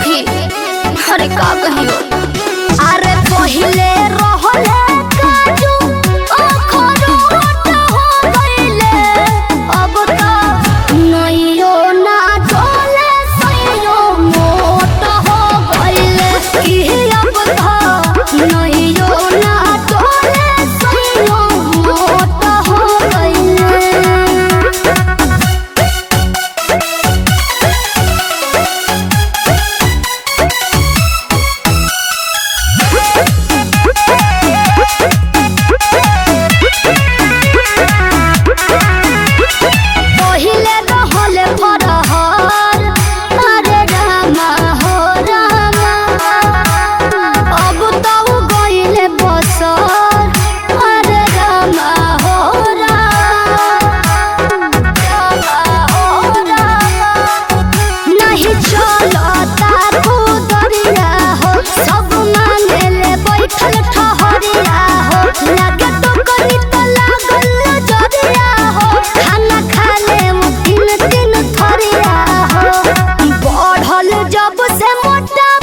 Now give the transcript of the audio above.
सखी अरे का कहियो अरे पहिले रहले काजू अखरोट हो गइले अब त नइयो ना डोले सइयो मोट हो गइले की अब त नइयो ना डोले सइयो मोट हो गइले पहिले रहले फरहर अरे रामा हो रामा अब त उ गइले बसर अरे रामा हो रामा रामा हो रामा नहीं चलता खुदरिया हो सब मानेले बैठल ठहरिया हो लागे तो कनी तो लागल जरिया हो खाना खाले वो तीन तीन थरिया हो बढ़ल जब से मोटा